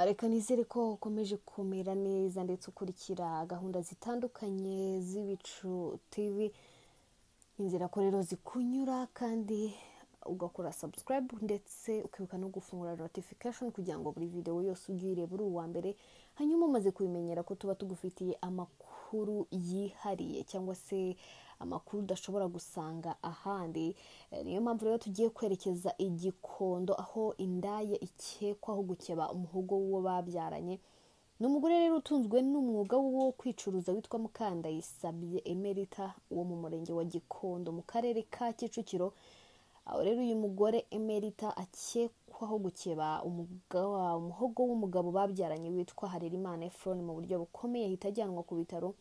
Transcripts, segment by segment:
reka nizere ko ukomeje kumera neza ndetse ukurikira gahunda zitandukanye z'ibicu tivi inzira ko rero zikunyura kandi ugakora subscribe ndetse ukibuka no gufungura notification kugira ngo buri videwo yose uyirebe uri uwa mbere hanyuma umaze kubimenyera ko tuba tugufitiye amakuru yihariye cyangwa se amakuru udashobora gusanga ahandi Eh, niyo mpamvu rero tugiye kwerekeza igikondo aho indaya ikekwaho gukeba umuhogo w'uwo babyaranye ni umugore rero utunzwe n'umwuga wo kwicuruza witwa Mukandayisabye Emerita wo mu murenge wa Gikondo mu karere ka Kicukiro aho rero uyu mugore Emerita akekwaho gukeba umuga- umuhogo w'umugabo babyaranye witwa Harerimana Efron mu buryo bukomeye ahita ajyanwa ku bitaro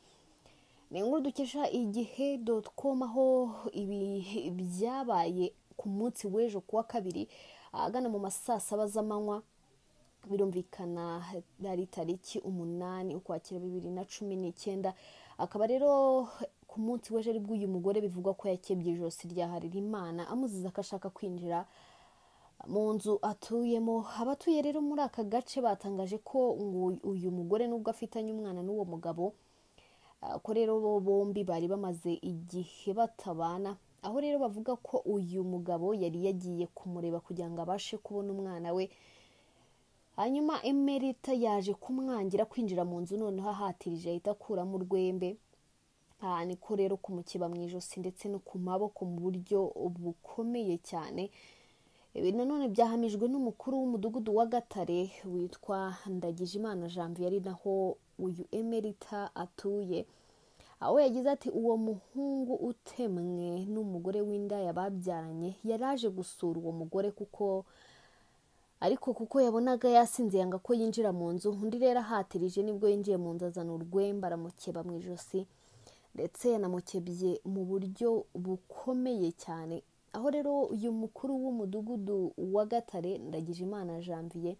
ni inkuru dukesha igihe dot com aho ibi byabaye ku munsi w'ejo kuwa kabiri ahagana mu ma saa saba z'amanywa birumvikana ari tariki umunani ukwakira bibiri na cumi n'icyenda akaba rero ku munsi w'ejo ari bw'uyu mugore bivugwa ko yakebye ijosi rya Harerimana amuziza ko ashaka kwinjira mu nzu atuyemo abatuye rero muri aka gace batangaje ko ngo uyu mugore nubwo afitanye umwana n'uwo mugabo Uh, ko rero bo bombi bari bamaze igihe batabana aho rero bavuga ko uyu mugabo yari yagiye kumureba kugira ngo abashe kubona umwana we hanyuma emerita yaje kumwangira kwinjira mu nzu noneho ahatirije ahita akuramo urwembe aha ni ko rero kumukeba mu ijosi ndetse no ku maboko mu buryo bukomeye cyane ibi nanone byahamijwe n'umukuru w'umudugudu wa gatare witwa ndagijimana janvier ari naho uyu emerita atuye aho yagize ati uwo muhungu utemwe n'umugore w'indaya babyaranye yaraje gusura uwo mugore kuko ariko kuko yabonaga yasinze yanga ko yinjira mu nzu undi rero ahatirije nibwo yinjiye mu nzu azana urwembe aramukeba mu ijosi ndetse yanamukebye mu buryo bukomeye cyane aho rero uyu mukuru w'umudugudu wa gatare ndagijimana janvier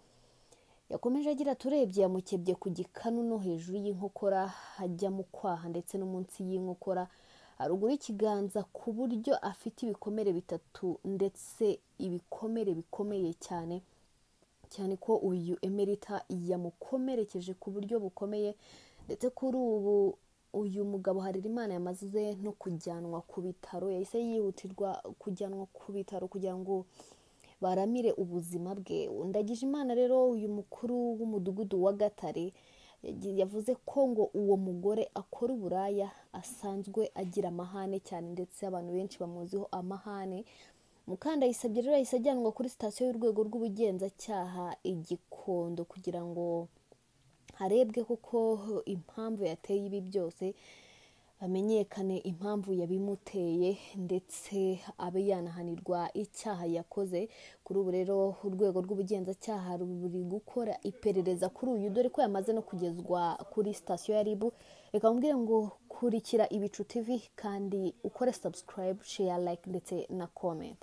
yakomeje agira ati urebye yamukebye ku gikanu no hejuru y'inkokora hajya mu kwaha ndetse no munsi y'inkokora haruguru y'ikiganza ku buryo afite ibikomere bitatu ndetse ibikomere bikomeye cyane cyane ko uyu emerita yamukomerekeje ku buryo bukomeye ndetse kuri ubu uyu mugabo Harerimana yamaze no kujyanwa ku bitaro yahise yihutirwa kujyanwa ku bitaro kugira ngo baramire ubuzima bwe ndagije imana rero uyu mukuru w'umudugudu wa gatare yagi- yavuze ko ngo uwo mugore akora uburaya asanzwe agira amahane cyane ndetse abantu benshi bamuziho amahane mukandayisabye rero yahise ajyanwa kuri sitasiyo y'urwego rw'ubugenzacyaha igikondo kugira ngo harebwe koko impamvu yateye ibi byose hamenyekane impamvu yabimuteye ndetse abe yanahanirwa icyaha yakoze kuri ubu rero urwego rw'ubugenzacyaha ruri gukora iperereza kuri uyu dore ko yamaze no kugezwa kuri sitasiyo ya ribu reka mubwire ngo kurikira ibicu tv kandi ukore subscribe share like ndetse na comment